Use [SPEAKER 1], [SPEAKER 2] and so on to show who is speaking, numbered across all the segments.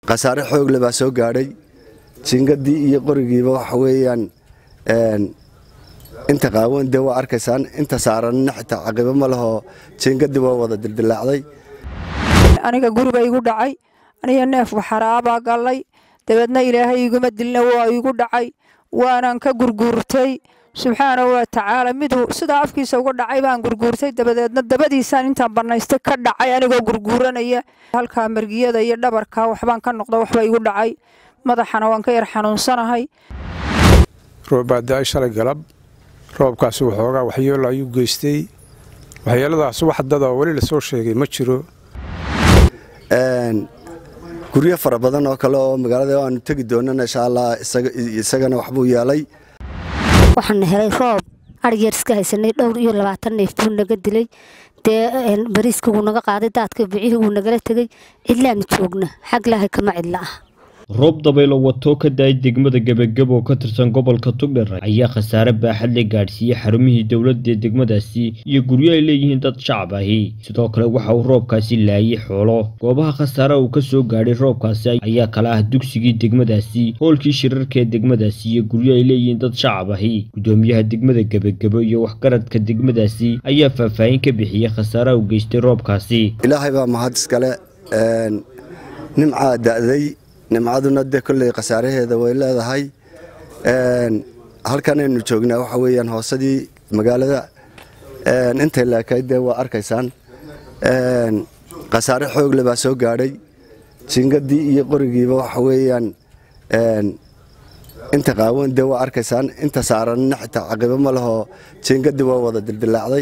[SPEAKER 1] khasaare xoogle baa soo gaadhay jingadii iyo qorigiiba waxa weeyaan inta qaawan dee waa arkaysaan inta saaranna xitaa caqibo ma lehoo jingadii waa wada dildilaacday
[SPEAKER 2] aniga guriba igu dhacay aniga neef waxaraabaa gallay dabeedna ilaahay iguma dilna waa igu dhacay waanan ka gurguurtay subxaanahu wa tacaala miduu sidaa afkiisa uga dhacay baan gurguurtay dabadeedna dabadiisaan intaan bannaystay ka dhacay anigoo gurguuranaya halkaa margiyada iyo dhabarka waxbaan ka noqda waxba igu dhacay madaxana waan ka yar xanuunsanahay
[SPEAKER 3] roobbaa shalay galab roobkaasi waxoogaa waxyeelo ayuu geystay waxyeeladaas wax dada weli lasoo sheegay ma jiro
[SPEAKER 1] guryo fara badan oo kale oo magaalada aanu tegi doonana insha allah isagana waxbuu yeelay
[SPEAKER 4] waxaan helay roob arigeer iska haysanay dhowr iyo labaatan neef buu naga dilay dee bariiska wuu naga qaaday daadka bicihii wuu nagala tegey cidlaanu joogna xag ilaahay kama cidla ah
[SPEAKER 5] roob dabaylo wato ka daay degmada gebageb oo ka tirsan gobolka tugdher ayaa khasaare baaxad la gaadhsiiyey xarumihii dowladda ee degmadaasi iyo guryo ay leeyihiin dad shacab ahi sidoo kale waxa uu roobkaasi laayay xoolo goobaha khasaare uu ka soo gaadhay roobkaasi ayaa kala ah dugsigii degmadaasi hoolkii shirarka ee degmadaasi iyo guryo ay leeyihiin dad shacab ahi gudoomiyaha degmada gebagebo iyo waxgaradka degmadaasi ayaa faahfaahin ka bixiyey khasaaraha uu geystay roobkaasi
[SPEAKER 1] ilaahay baa mahad iskale nimcaa da'day nimcaduna dee kolley khasaaraheeda way leedahay halkanaynu joognaa waxa weeyaan hoosadii magaalada intay laakayd dee waa arkaysaan khasaare xoogle baa soo gaadhay jingadii iyo qorigiiba waxa weeyaan inta qaawan dee waa arkaysaan inta saaranna xitaa caqibo ma lehoo jingadii waa wada dildilaacday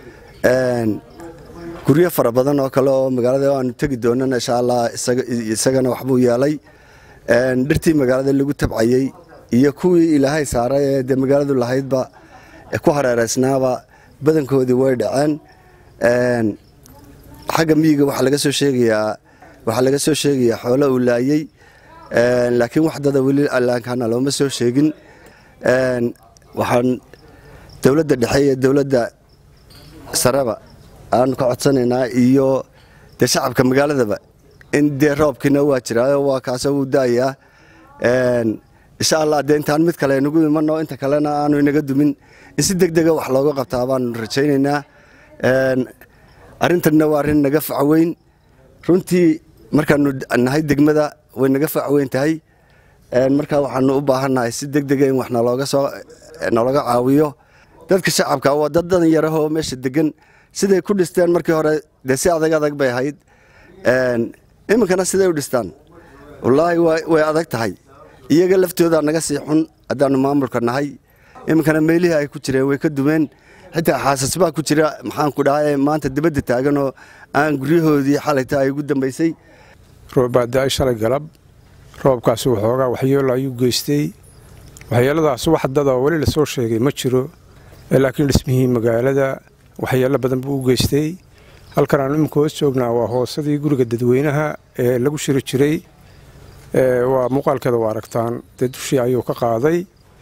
[SPEAKER 1] guryo fara badan oo kale oo magaalada aanu tegi doonana insha allah isagana waxbuu yeelay dhirtii magaalada lagu tabcayey iyo kuwii ilaahay saaray ee dee magaaladu lahaydba ku hareeraysnaaba badankoodii way dhaceen xagga miyiga waxaa laga soo sheegayaa waxaa laga soo sheegayaa xoolo uu laayey laakiin wax dada weli allaankana looma soo sheegin waxaan dowladda dhexe iyo dowladda sareba aanu ka codsanaynaa iyo dee shacabka magaaladaba in dee roobkiina waa jiraayo waa kaasoo wuu da'ayaa insha allah dee intaan mid kale nagu imanno inta kalena aanu inaga dumin in si deg dega wax looga qabtaa baanu rajaynaynaa arrintanna waa arrin naga facweyn runtii markaanu nahay degmada way naga facweyn tahay markaa waxaanu u baahannahay si deg dega in wax nalooga soo nalooga caawiyo dadka shacabka waa dad dadan yarahoo meesha degan siday ku dhisteen markii hore dee si adag adag bay ahayd iminkana siday u dhistaan wallaahi way adag tahay iyaga laftoodaa naga sii xun haddaannu maamulka nahay iminkana meelihii ay ku jireen way ka dumeen xitaa xaasasbaa ku jira maxaanku dhahay maanta dibadda taaganoo aan guryahoodii xalayta ay ugu dambaysay
[SPEAKER 3] roobbaa shalay galab roobkaasi waxoogaa waxyeelo ayuu geystay waxyeeladaas wax dada weli lasoo sheegay ma jiro laakiin dhismihii magaalada waxyeelo badan buu u geystay halkan aanu iminka hoos joognaa waa hoosadii guriga dadweynaha ee lagu shiri jiray waa muuqaalkeeda waa aragtaan dee dushii ayuu ka qaaday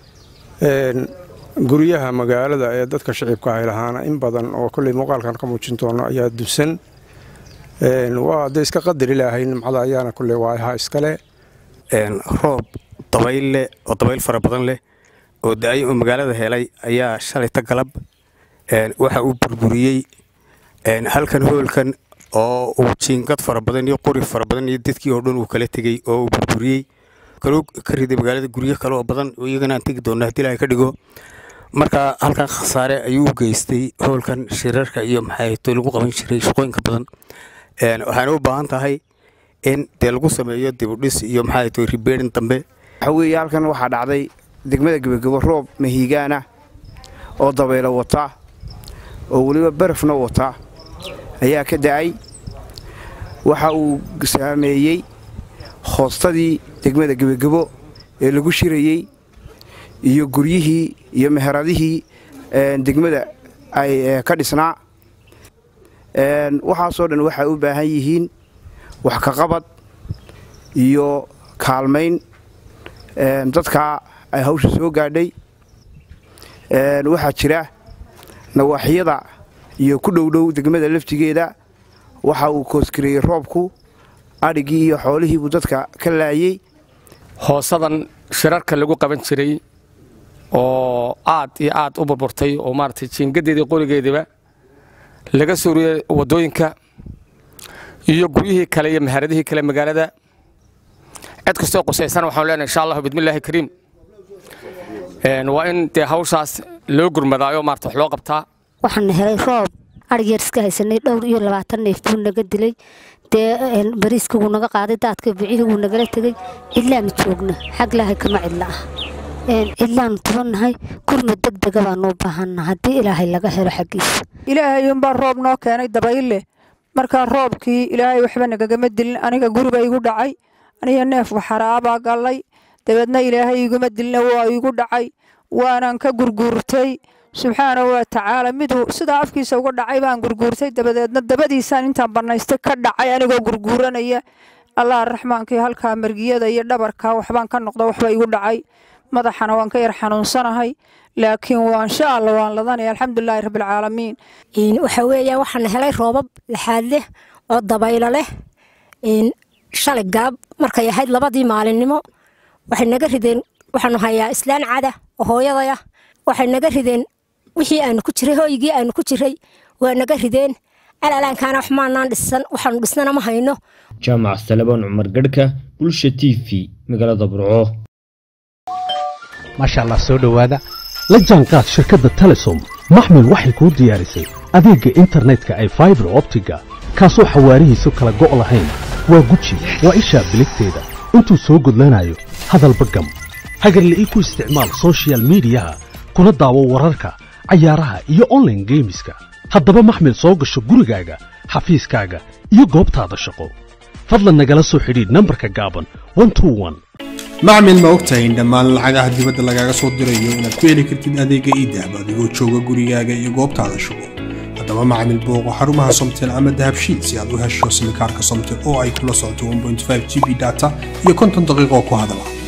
[SPEAKER 3] guryaha magaalada ee dadka shicibka ay lahaana in badan oo kolley muuqaalkan ka muujin doono ayaa dusan waa dee iska qadar ilaahay nimcada ayaana kolley waa ahaa iskale
[SPEAKER 6] roob dabayl leh oo dabayl fara badan leh oo da-ay oo magaalada helay ayaa shalayta galab waxa uu burburiyey halkan hoolkan oo uu jiingad fara badan iyo qori fara badan iyo dadkii oo dhan uu kala tegey oo uu burburiyey kaluu ka riday magaalada guryo kale oo badan oo iyagana aan tegi doonna haddii ilahay ka dhigo marka halkan khasaare ayuu u geystay hoolkan shirarka iyo maxaato lagu qaban jiray shaqooyinka badan waxaana u baahan tahay in dee lagu sameeyo dibudhis iyo maxaato ribeerin dambe
[SPEAKER 7] waxaa weeye halkan waxaa dhacday degmada gebagebo roob mahiigaana oo dabaylo wata oo weliba barafna wata ayaa ka da'ay waxa uu saameeyey hoostadii degmada gebagebo ee lagu shirayey iyo guryihii iyo meheradihii degmada ay ka dhisnaa waxaasoo dhan waxay u baahan yihiin wax ka qabad iyo kaalmayn dadkaa ay hawsha soo gaadhay waxaa jira nawaaxyada iyo ku dhowdhow degmada laftigeeda waxa uu koosgareeyey roobku adhigii iyo xoolihiibuu dadka ka laayey
[SPEAKER 8] hoosadan shirarka lagu qaban jiray oo aad iyo aad u burburtay oo maaragtay jiingadeedii qorigeediba laga suuriyey waddooyinka iyo guryihii kale iyo mahaaradihii kale magaalada cid kastoo qusaysan waxaan leenahay insha allahu bidmillaahi kariim waa in dee hawshaas loo gurmadaayo maarata wax loo qabtaa
[SPEAKER 4] waxaana helay roob adhigyeer iska haysanay dhowr iyo labaatan neef buu naga dilay dee bariiska wuu naga qaaday daadka bicihii wuu nagala tegey cidlaanu joogna xag ilaahay kama cidla ah cidlaanu tubannahay gurmad deg dega baanu u baahanna haddii ilaahay laga helo xaggiisa
[SPEAKER 2] ilaahay unbaa roob noo keenay dabayle markaa roobkii ilaahay waxba nagagama dilin aniga guriba igu dhacay aniga neef waxaraabaa gallay dabeedna ilaahay iguma dilina waa igu dhacay waanan ka gurguurtay subxaana wa tacaala miduu sidaa afkiisa uga dhacay baan gurguurtay dabadeedna dabadiisaan intaan bannaystay ka dhacay anigoo gurguuranaya allah raxmaankii halkaa margiyada iyo dhabarka waxbaan ka noqda waxba igu dhacay madaxana waan ka yar xanuunsanahay laakiin waa insha allah waan ladanaya alxamdulilaahi rabbilcaalamiin
[SPEAKER 9] waxa weeya waxaan helay roobab laxaad leh oo dabaylo leh shalay galab markay ahayd labadii maalinimo waxay naga rideen waxaanu hayaa islaan cada oo hooyadaya waxay naga rideen wixii aanu ku jiray hooygii aanu ku jiray waa naga rideen alalaankaana wax maanaan dhisan waxaanu dhisnana ma hayno
[SPEAKER 5] jaamac salebaan cumar garhka bulsha t v magaalada burco
[SPEAKER 10] maasha allah soo dhowaada la jaanqaad shirkadda telesom maxmil waxay kuu diyaarisay adeegga internetka ay faibar optiga kaasoo xawaarihiisu kala go' lahayn waa guji waa ishaa biligteeda intuu soo gudlanayo hadalba gam hagarle ii ku isticmaal sochial midiyaha kuna daawo wararka cayaaraha iyo onlaine geemiska haddaba maxmil soo gasho gurigaaga xafiiskaaga iyo goobtaada shaqo fadlan nagala soo xidhiidh nambarka gaaban
[SPEAKER 11] macmil ma ogtahay in dhammaan lacagaha dibadda lagaaga soo dirayo inaad ku heli kartid adeegga iidahab adigoo jooga gurigaaga iyo goobtaada shugo haddaba macmil booqo xarumaha somtel ama dahabshiid si aad u hesho simikaarka somtel oo ay kula socoto g b data iyo konton daqiiqoo ku hadala